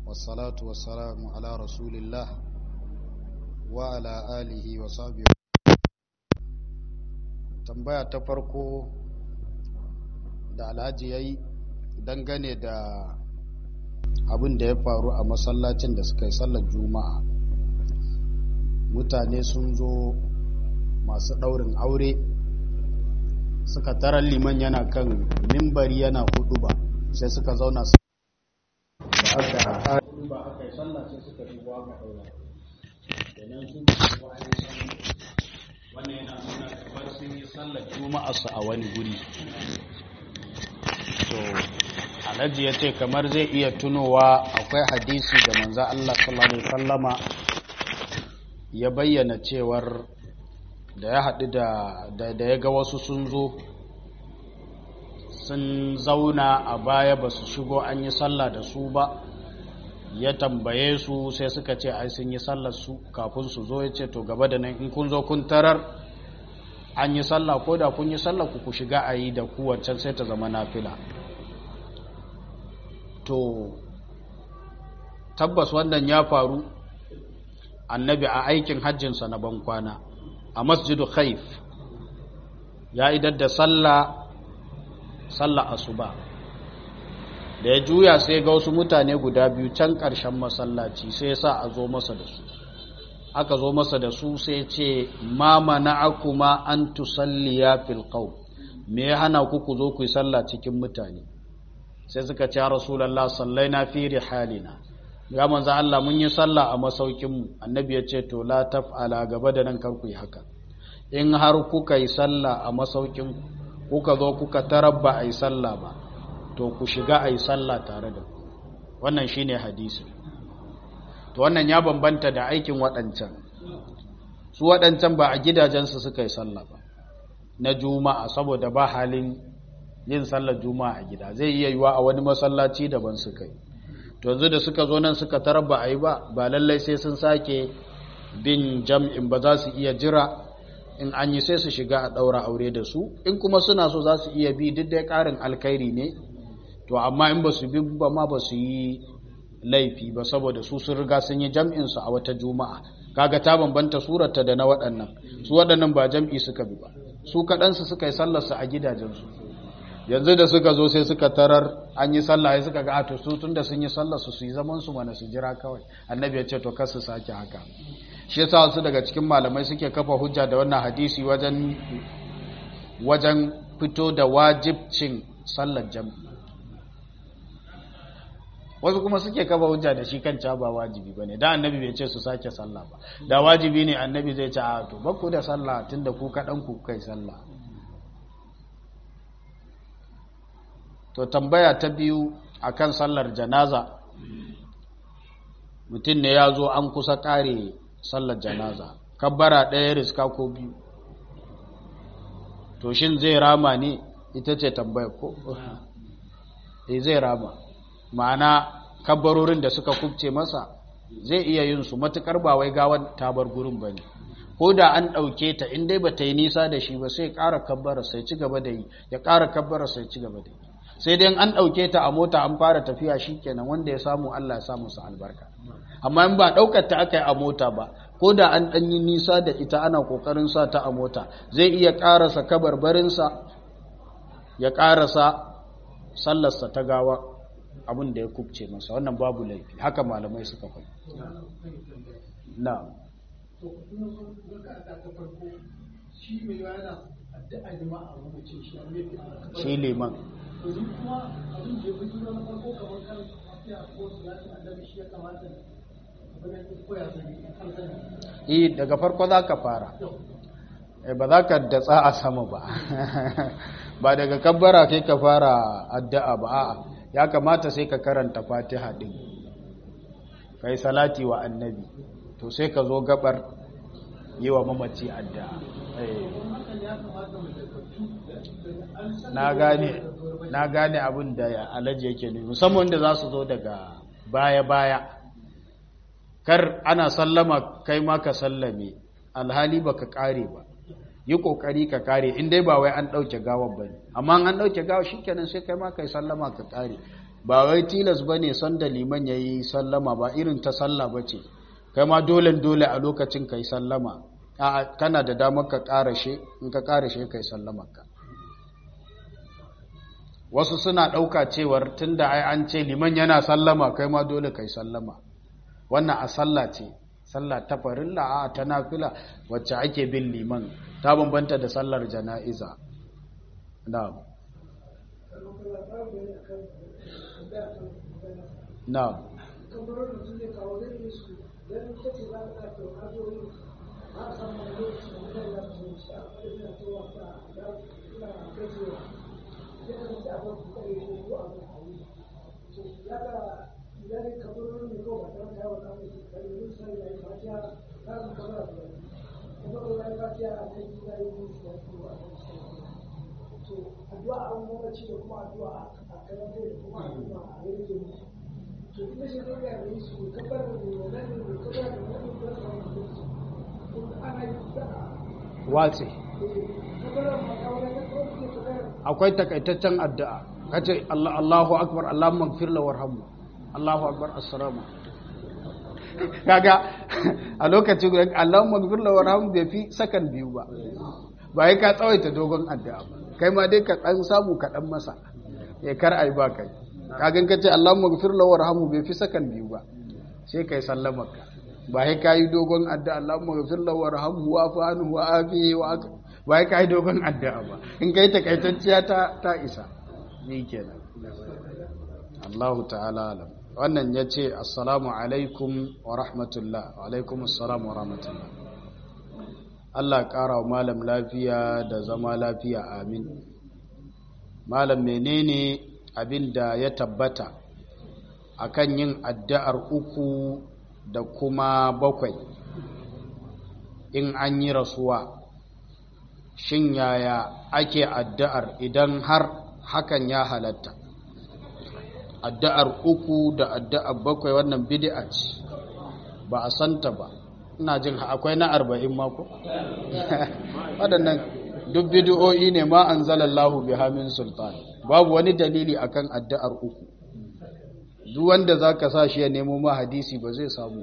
والصلاة والسلام على رسول الله وعلى آله وصحبه tambaya ta farko da alhaji ya yi dangane da abin da ya faru a masallacin da suka yi sallar juma'a mutane sun zo masu ɗaurin aure suka tarar liman yana kan mimbari yana hudu ba sai suka zauna su da aka ba aka yi sallah sai suka shigo aka ɗaura kenan su wannan yana nuna kamar sun yi sallar juma'a su a wani guri so alhaji ya ce kamar zai iya tunowa akwai hadisi da manza Allah sallallahu alaihi wasallama ya bayyana cewar da ya haɗu da da ya ga wasu sun zo sun zauna a baya ba su shigo an yi sallah da su ba ya tambaye su sai suka ce ai sun yi sallar su kafin su zo ya ce to gaba da nan in kun zo kun tarar an yi sallah ko da kun yi sallah ku ku shiga a yi da ku wancan sai ta zama nafila to tabbas wannan ya faru annabi a aikin hajjinsa na bankwana a masjidu khaif ya idar da sallah sallah asuba da ya juya sai ga wasu mutane guda biyu can ƙarshen masallaci sai ya sa a zo masa da su aka zo masa da su sai ce ma mana'akuma an tusalliya fil qaum me ya hana ku ku zo ku yi sallah cikin mutane sai suka ce rasulullah sallaina fi rihalina ya manzo Allah mun yi sallah a masaukin mu annabi ya ce to la taf'ala gaba da nan kar ku yi haka in har kuka yi sallah a masaukin kuka zo kuka tarabba ai sallah ba to ku shiga ai sallah tare da ku wannan shine hadisi to wannan ya bambanta da aikin waɗancan su waɗancan ba a gidajensu suka yi sallah ba na juma'a saboda ba halin yin sallar juma'a a gida zai iya yiwa a wani masallaci daban suka yi to yanzu da suka zo nan suka tarar ba a yi ba ba lallai sai sun sake bin jam'in ba za su iya jira in an yi sai su shiga a ɗaura aure da su in kuma suna so za su iya bi duk da ƙarin alkhairi ne to amma in ba su bi ba ma ba su yi laifi ba saboda su sun riga sun yi jam'insu a wata juma'a kaga ta bambanta surarta da na waɗannan su waɗannan ba jam'i suka bi ba su kaɗansu suka yi sallarsu a gidajensu yanzu da suka zo sai suka tarar an yi sallah ya suka ga ato su tun da sun yi sallarsu su yi zamansu mana su jira kawai annabi ya ce to kar su sake haka shi yasa wasu daga cikin malamai suke kafa hujja da wannan hadisi wajen wajen fito da wajibcin sallar jam'i wasu kuma suke kafa hujja da shi kan ca ba wajibi bane da annabi bai ce su sake sallah ba da wajibi ne annabi zai ce a to bakku da sallah tunda ku kadan ku kai sallah to tambaya ta biyu akan sallar janaza mutum ne ya zo an kusa kare sallar janaza kabbara ɗaya riska ko biyu to shin zai rama ne ita ce tambaya ko eh zai rama ma'ana kabbarorin da suka kubce masa zai iya yin su matukar ba wai gawan tabar gurin ba ne ko da an ɗauke ta in dai ba ta yi nisa da shi ba sai ƙara kabbara sai ci gaba da yi ya ƙara kabbara sai ci gaba da yi sai dai an ɗauke ta a mota an fara tafiya shi kenan wanda ya samu Allah ya samu su albarka amma in ba ɗaukar ta aka yi a mota ba ko da an ɗan yi nisa da ita ana ƙoƙarin sa ta a mota zai iya ƙarasa kabarbarinsa ya ƙarasa sallarsa ta gawa abin da ya kubce masa wannan babu laifi haka malamai suka fai na shi liman yi daga farko za ka fara ba za ka datsa a sama ba ba daga kabbara kai ka fara addu'a ba a'a ya kamata sai ka karanta fatiha din kai salati wa annabi to sai ka zo gabar yi wa mamaci addu'a na gane na gane abin da alaji yake nufi musamman da za su zo daga baya-baya kar ana sallama kai ma ka sallame alhali ba ka kare ba yi kokari ka kare in dai ba wai an ɗauke gawar ba ne amma an ɗauke gawar shi kenan sai kai ma kai sallama ka kare ba wai tilas ba ne sanda liman ya yi sallama ba irin ta salla ba ce kai ma dole dole a lokacin ka yi sallama a kana da damar ka karashe in ka karashe ka yi sallamarka wasu suna ɗauka cewar tun da ai an ce liman yana sallama kai ma dole ka yi sallama wannan a sallah ce sallah ta farilla a ta nafila wacce ake bin liman ta bambanta da sallar jana'iza na'am na'am addu'a an mamaci da kuma addu'a a karanta da kuma addu'a a yanke musu to ita ce ta gaya da su kabar da wannan ne da kabar da wannan da wannan da ana yi da watsi kabar da makawai da kawai da kabar akwai takaitaccen addu'a kace Allah Allahu akbar Allahumma ighfir lahu warhamhu Allahu akbar assalamu kaga a lokacin guda Allahumma ighfir lahu warhamhu bai fi sakan biyu ba ba ka tsawaita dogon addu'a ba kai ma dai ka dan samu ka dan masa ya kar ai ba kai kagan kace Allahumma ighfir lahu warhamhu bai fi sakan biyu ba sai kai sallamarka ba sai kai dogon addu'a Allahumma ighfir lahu warhamhu wa afu anhu wa afihi wa ba sai kai dogon addu'a ba in kai takaitacciya ta ta isa ni kenan Allahu ta'ala alam wannan yace assalamu alaikum wa rahmatullah wa alaikum assalam wa rahmatullah Allah ƙara wa malam lafiya da zama lafiya amin malam menene abin da ya tabbata akan yin addu'ar uku da kuma bakwai in an yi rasuwa shin yaya ake addu'ar idan har hakan ya halatta addu'ar uku da addu'ar bakwai wannan bid'a ce ba a santa ba ina jin akwai na arba'in mako waɗannan duk bidiyoyi ne ma an zalallahu bi hamin sultan babu wani dalili akan addu'ar uku duk wanda za ka sa shi ya nemo ma hadisi ba zai samu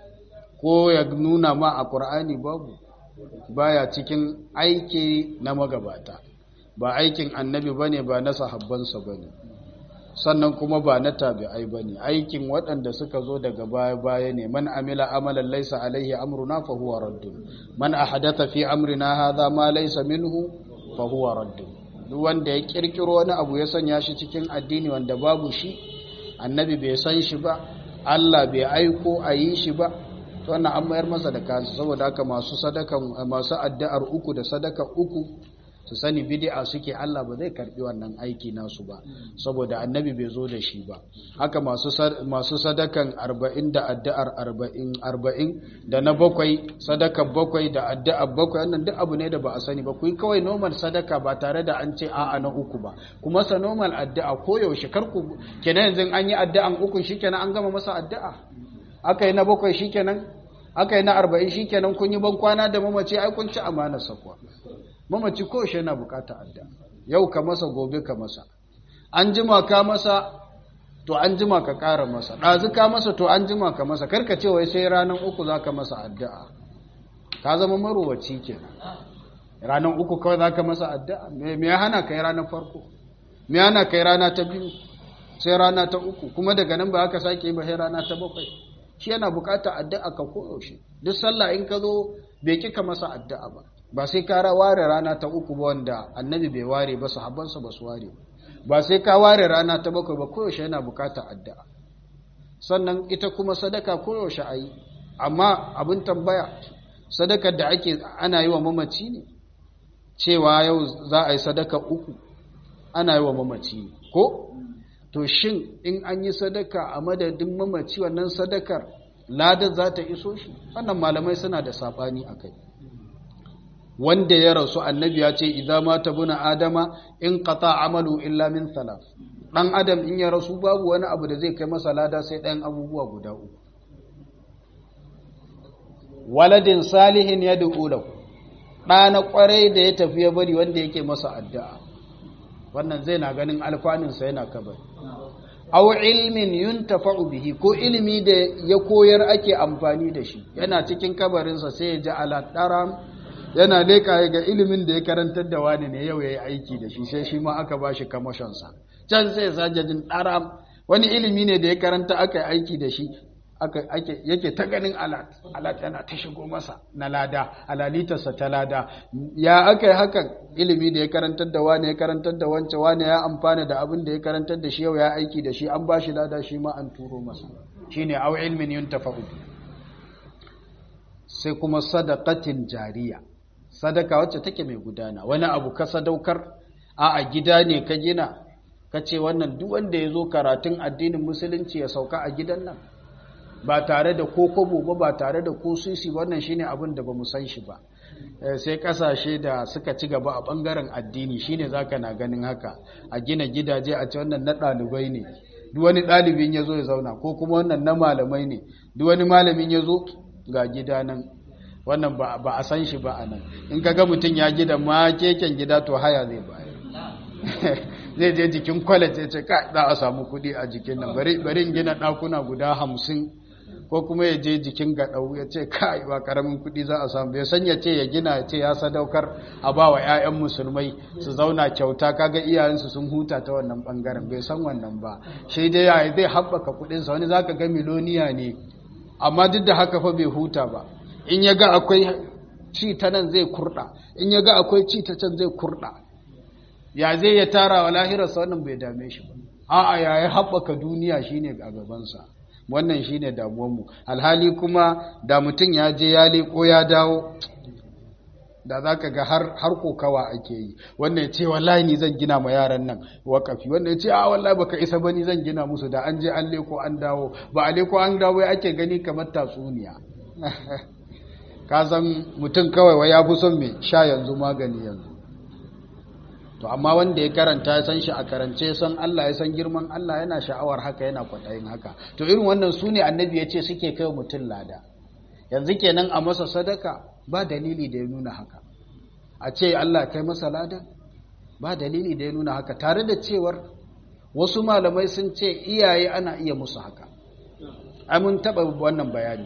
ko ya nuna ma a ƙur'ani babu baya cikin aiki na magabata ba aikin annabi ba ne ba na sahabbansa ba ne sannan kuma ba na tabi'ai ba ne aikin waɗanda suka zo daga baya-baya ne man amila amalan laisa alaihi amruna fa huwa raddun man ahadatha fi amrina hadha ma laisa minhu fa huwa raddun duk wanda ya kirkiro wani abu ya sanya shi cikin addini wanda babu shi annabi bai san shi ba Allah bai aiko a yi shi ba to wannan an mayar masa da kansa saboda haka masu sadakan masu addu'ar uku da sadaka uku su sani bid'a suke Allah ba zai karbi wannan aiki nasu ba saboda annabi bai zo da shi ba haka masu masu sadakan 40 da addu'ar 40 40 da na bakwai sadaka bakwai da addu'ar bakwai wannan duk abu ne da ba a sani ba ku yi kawai normal sadaka ba tare da an ce a'a na uku ba kuma sa normal addu'a ko yaushe kar ku kenan yanzu an yi addu'an uku shikenan an gama masa addu'a aka yi na bakwai shikenan aka yi na 40 shikenan kun yi ban kwana da mamaci ai kun ci amanar sakwa mamaci ko shi yana bukata adda yau ka masa gobe ka masa an jima ka masa to an jima ka ƙara masa ɗazu ka masa to an jima ka masa karka ce wai sai ranar uku za ka masa addu'a ka zama marowaci kenan ranar uku kawai za ka masa addu'a me ya hana ka yi ranar farko me ya hana ka yi rana ta biyu sai rana ta uku kuma daga nan ba aka sake yi ba sai rana ta bakwai shi yana bukata addu'a ka koyaushe duk sallah in ka zo bai kika masa addu'a ba ba sai ka ware rana ta uku ba wanda annabi bai ware ba sahabbansa ba su ware ba sai ka ware rana ta bakwai ba koyaushe yana bukatar addu'a sannan ita kuma sadaka koyaushe a yi amma abin tambaya sadakar da ake ana yi wa mamaci ne cewa yau za a yi sadaka uku ana yi wa mamaci ne ko to shin in an yi sadaka a madadin mamaci wannan sadakar ladar za ta iso shi wannan malamai suna da saɓani a kai wanda ya rasu annabi ya ce idza mata buna adama in qata amalu illa min thalath dan adam in ya rasu babu wani abu da zai kai masa lada sai ɗayan abubuwa guda uku waladin salihin ya lahu ɗana ƙwarai da ya tafi ya bari wanda yake masa addu'a wannan zai na ganin alfaninsa yana kabari aw ilmin yuntafa'u bihi ko ilimi da ya koyar ake amfani da shi yana cikin kabarinsa sai ya ji ala daram yana leka ga ilimin da ya karantar da wani ne yau yayi aiki da shi sai shi ma aka bashi kamashin sa can sai ya jin daram wani ilimi ne da ya karanta aka yi aiki da shi yake ta ganin alat alat yana ta shigo masa na lada alalitarsa ta lada ya aka yi hakan ilimi da ya karantar da wani ya karantar da wance wani ya amfana da abin da ya karantar da shi yau ya aiki da shi an ba shi lada shi ma an turo masa shine au ilmin yuntafa'u sai kuma sadaqatin jariya sadaka wacce take mai gudana wani abu ka sadaukar a a gida ne ka gina ka ce wannan duk wanda ya zo karatun addinin musulunci ya sauka a gidan nan ba tare da ko kobo ba ba tare da ko sisi wannan shine abin da bamu san shi ba sai kasashe da suka ci gaba a bangaren addini shine zaka na ganin haka a gina gidaje a ce wannan na dalibai ne duk wani dalibin yazo ya zauna ko kuma wannan na malamai ne duk wani malamin yazo ga gida nan wannan ba a san shi ba anan in kaga mutun ya gida ma keken gida to haya zai bayar zai je jikin college ya ce ka za a samu kuɗi a jikin nan bari in gina ɗakuna guda hamsin ko kuma ya je jikin gaɗau ya ce kai ba karamin kuɗi za a samu bai san ya ce ya gina ya ce ya sadaukar a ba wa 'ya'yan musulmai su zauna kyauta kaga iyayensu sun huta ta wannan ɓangaren bai san wannan ba shi dai ya zai haɓaka kuɗinsa wani zaka ga miloniya ne amma duk da haka fa bai huta ba in ya ga akwai ci ta nan zai kurɗa in ya ga akwai ci ta can zai kurɗa ya zai ya tara wa lahirarsa wannan bai dame shi ba a'a ya yi haɓaka duniya shine a gabansa wannan shine damuwanmu alhali kuma da mutum ya je ya leko ya dawo da za ka ga har kokawa ake yi wannan ya ce wallahi ni zan gina ma yaran nan wakafi wannan ya ce a wallahi baka isa ba ni zan gina musu da an je an leko an dawo ba a leko an dawo ya ake gani kamar tatsuniya ka san mutum kawai wa ya fi son mai sha yanzu magani yanzu to amma wanda ya karanta ya san shi a karance san Allah ya san girman Allah yana sha'awar haka yana kwatayin haka to irin wannan su ne annabi ya ce suke kai mutum lada yanzu kenan a masa sadaka ba dalili da ya nuna haka a ce Allah kai masa lada ba dalili da ya nuna haka tare da cewar wasu malamai sun ce iyaye ana iya musu haka ai mun taba wannan bayani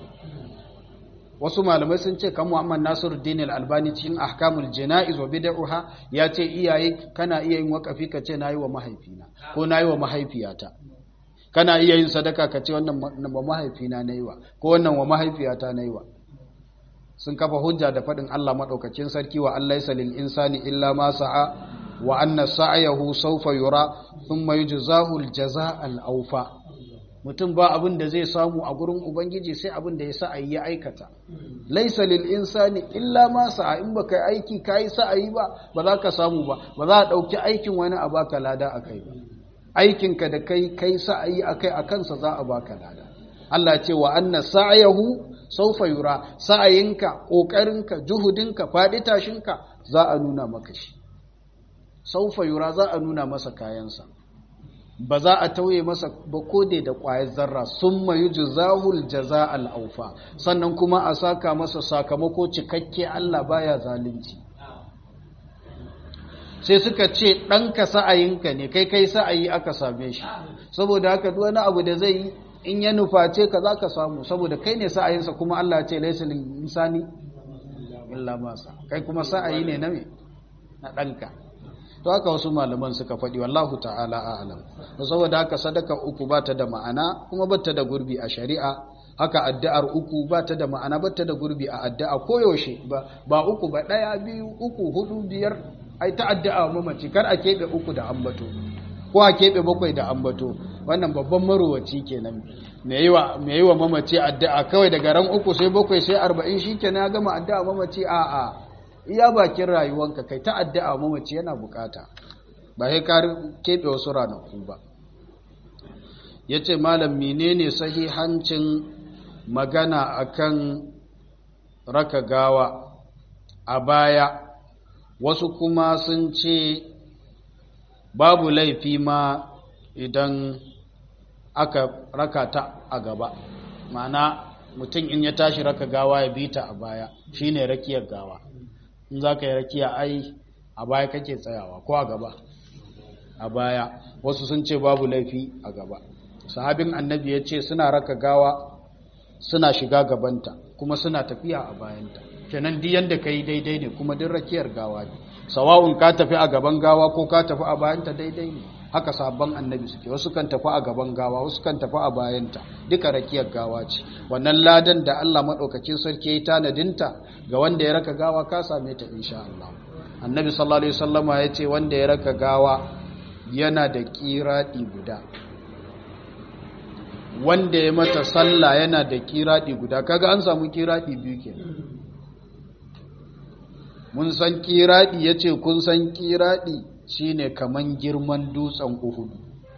wasu malamai sun ce kan Muhammad Nasiruddin Al-Albani cikin Ahkamul Jana'iz wa Bid'ah ya ce iyaye kana iya yin wakafi ka ce nayi wa mahaifina ko nayi wa mahaifiyata kana iya yin sadaka ka ce wannan wa mahaifina nayi wa ko wannan wa mahaifiyata nayi wa sun kafa hujja da fadin Allah madaukakin sarki wa Allah lil insani illa ma sa'a wa anna sa'yahu sawfa yura thumma yujzahu al-jazaa al-awfa mutum ba abin da zai samu a gurin ubangiji sai abin da ya sa'ayi ya aikata laisa lil insani illa ma sa'a in baka aiki kai sa'ayi ba ba za ka samu ba ba za a dauki aikin wani a baka lada akai ba aikin ka da kai kai sa'ayi akai a kansa za a baka lada Allah ce wa anna sa'yahu sawfa yura sa'ayinka kokarinka juhudinka fadi tashinka za a nuna maka shi sawfa yura za a nuna masa kayansa ba za a tauye masa ba kode da ƙwayar zarra sun mayu jazahul jaza al'aufa sannan kuma a saka masa sakamako cikakke Allah baya zalunci sai suka ce ɗanka sa'ayinka ne kai kai sa'ayi aka same shi saboda haka duk wani abu da zai yi in ya nuface ka za ka samu saboda kai ne sa'ayinsa kuma Allah ce laisa insani illa masa kai kuma sa'ayi ne na me na ɗanka to haka wasu malaman suka faɗi wallahu ta'ala a'lam saboda haka sadaka uku ba ta da ma'ana kuma ba ta da gurbi a shari'a haka addu'ar uku ba ta da ma'ana ba ta da gurbi a addu'a koyaushe ba ba uku ba ɗaya biyu uku hudu biyar ai ta addu'a mamaci kar a keɓe uku da ambato ko a keɓe bakwai da ambato wannan babban marowaci kenan me yi wa mamaci addu'a kawai daga ran uku sai bakwai sai arba'in shi kenan ya gama addu'a mamaci a'a iya bakin rayuwanka kai ta addu'a mamaci yana bukata ba sai ka keɓe wasu ranaku ba ya ce malam menene sahihancin magana akan raka gawa a baya wasu kuma sun ce babu laifi ma idan aka raka ta a gaba ma'ana mutum in ya tashi raka gawa ya bi ta a baya shine rakiyar gawa in za ka yi rakiya ai a baya kake tsayawa ko a gaba a baya wasu sun ce babu laifi a gaba sahabin annabi ya ce suna raka gawa suna shiga gabanta kuma suna tafiya a bayanta kenan duk yanda kai daidai ne kuma duk rakiyar gawa ne sawa'un ka tafi a gaban gawa ko ka tafi a bayanta daidai ne haka sabon annabi suke wasu kan tafi a gaban gawa wasu kan tafi a bayanta duka rakiyar gawa ce wannan ladan da Allah madaukakin sarki ya yi tanadinta ga wanda ya raka gawa ka same ta insha Allah annabi sallallahu alaihi wasallama ya ce wanda ya raka gawa yana da kiradi guda wanda ya mata sallah yana da kiradi guda kaga an samu kiradi biyu kenan mun san kiradi yace kun san kiradi shine kaman girman dutsen Uhud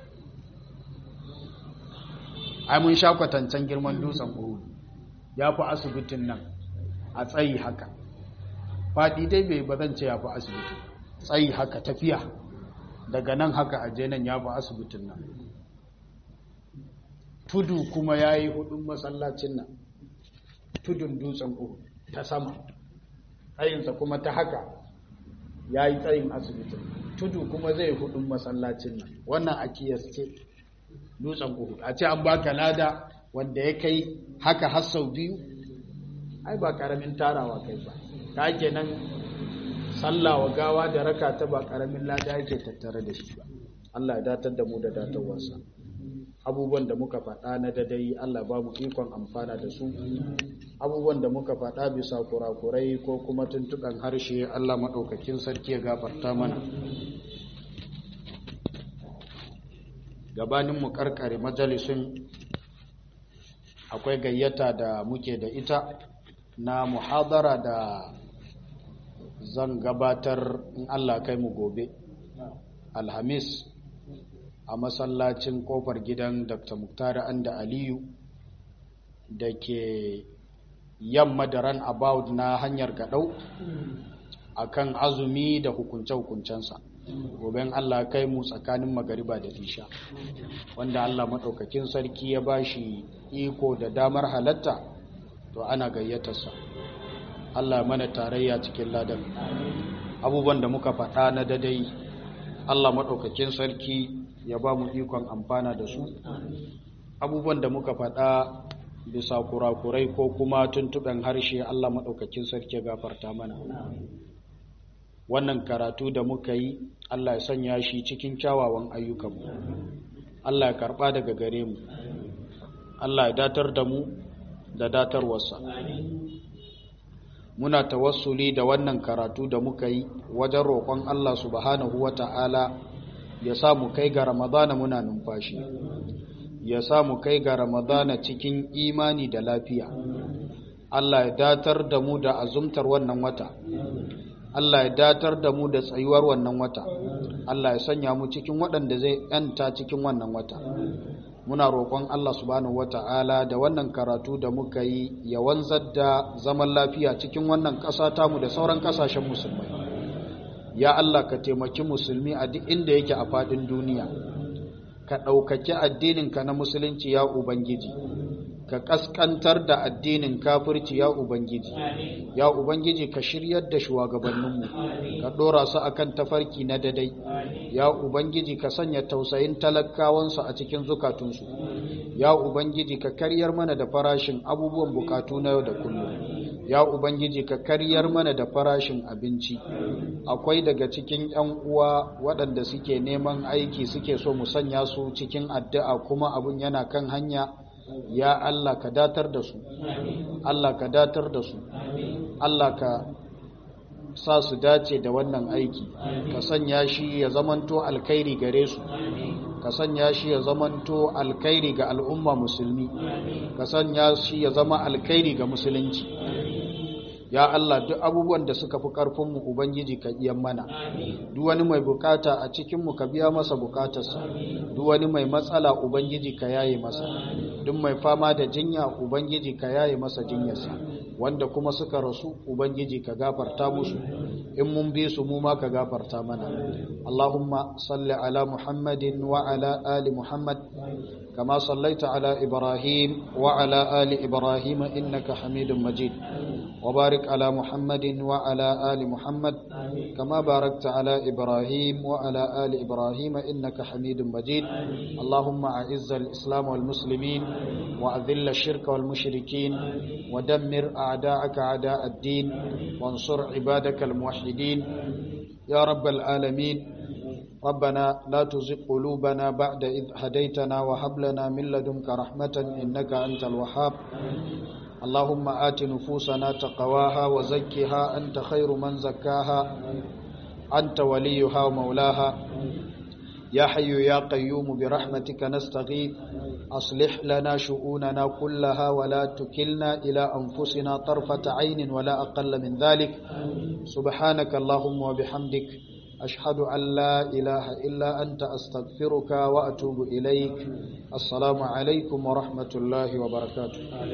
ai mun sha kwatancan girman dutsen Uhud yafi asibitin nan a tsayi haka fadi dai bai bazan ce yafi asibiti tsayi haka tafiya daga nan haka aje nan yafi asibitin nan tudu kuma ya yi hudun masallacin nan tudun dutsen uhu ta sama tsayinsa kuma ta haka ya yi tsayin asibitin tudu kuma zai hudun masallacin nan wannan a kiyasce dutsen uhu a ce an baka lada wanda ya kai haka har sau biyu ai ba karamin tarawa kai ba ta kenan sallawa gawa da raka ta ba karamin lada yake tattare da shi ba Allah ya datar da mu da datarwarsa abubuwan da muka faɗa na dadai Allah ba mu ikon amfana da su abubuwan da muka faɗa bisa kurakurai ko kuma tuntukan harshe Allah maɗaukakin sarki ya gafarta mana gabanin mu karkare majalisun akwai gayyata da muke da ita na muhadara da zan gabatar in Allah kai mu gobe alhamis a masallacin kofar gidan dr muktari anda aliyu da ke yamma da ran about na hanyar gadau akan azumi da hukunce-hukuncensa goben allah kai mu tsakanin magariba da isha wanda allah maɗaukakin sarki ya ba shi iko da damar halatta to ana gayyatarsa allah mana tarayya cikin ladan abubuwan da muka faɗa na dadai allah maɗaukakin sarki ya ba mu ikon amfana da su abubuwan da muka faɗa bisa kurakurai ko kuma tuntuɓen harshe Allah maɗaukakin sarki gafarta mana wannan karatu da muka yi Allah ya sanya shi cikin kyawawan ayyukanmu Allah ya karɓa daga gare mu Allah ya datar da mu da datarwarsa muna tawassuli da wannan karatu da muka yi wajen roƙon Allah subhanahu wa ta'ala ya samu kai ga ramadana muna numfashi ya samu kai ga ramadana cikin imani da lafiya Allah ya datar da mu da azumtar wannan wata Allah ya datar da mu da tsayuwar wannan wata Allah ya sanya mu cikin waɗanda zai yanta cikin wannan wata muna roƙon Allah subhanahu wata'ala da wannan karatu da muka yi ya wanzar da zaman lafiya cikin wannan ƙasa tamu da sauran ƙasashen musulmai ya Allah ka taimaki musulmi a duk inda yake a faɗin duniya ka ɗaukaki addininka na musulunci ya ubangiji ka ƙasƙantar da addinin kafirci ya ubangiji ya ubangiji ka shiryar da shugabanninmu ka ɗora su akan tafarki na dadai ya ubangiji ka sanya tausayin talakawansu a cikin zukatunsu ya ubangiji ka karyar mana da farashin abubuwan bukatu na yau da kullum ya ubangiji ka karyar mana da farashin abinci akwai daga cikin yan uwa waɗanda suke neman aiki suke so mu sanya su cikin addu'a kuma abun yana kan hanya ya Allah ka datar da su Allah ka datar da su Allah ka sa su dace da wannan aiki ka sanya shi ya zamanto alkhairi gare su ka sanya shi ya zamanto alkhairi ga al'umma musulmi ka sanya shi ya zama alkhairi ga musulunci ya Allah duk abubuwan da suka fi ƙarfinmu Ubangiji ka iya mana duk wani mai bukata a cikinmu ka biya masa bukatarsa duk wani mai matsala Ubangiji ka yaye masa duk mai fama da jinya Ubangiji ka yaye masa jinyarsa wanda kuma suka rasu ubangiji ka gafarta musu in mun bi su mu ma ka gafarta mana Allahumma salli ala Muhammadin wa ala ali Muhammad kama sallaita ala Ibrahim wa ala ali Ibrahim innaka Hamidum Majid wa barik ala Muhammadin wa ala ali Muhammad kama barakta ala Ibrahim wa ala ali Ibrahim innaka Hamidum Majid Allahumma a'izz al-islam wal muslimin wa adhill ash-shirka wal mushrikin wa dammir a'da'aka a'da' ad-din وانصر عبادك الموحدين يا رب العالمين ربنا لا تزغ قلوبنا بعد إذ هديتنا وهب لنا من لدنك رحمة إنك أنت الوهاب اللهم آت نفوسنا تقواها وزكها أنت خير من زكاها أنت وليها ومولاها يا حي يا قيوم برحمتك نستغيث أصلح لنا شؤوننا كلها ولا تكلنا إلى أنفسنا طرفة عين ولا أقل من ذلك سبحانك اللهم وبحمدك أشهد أن لا إله إلا أنت أستغفرك وأتوب إليك السلام عليكم ورحمة الله وبركاته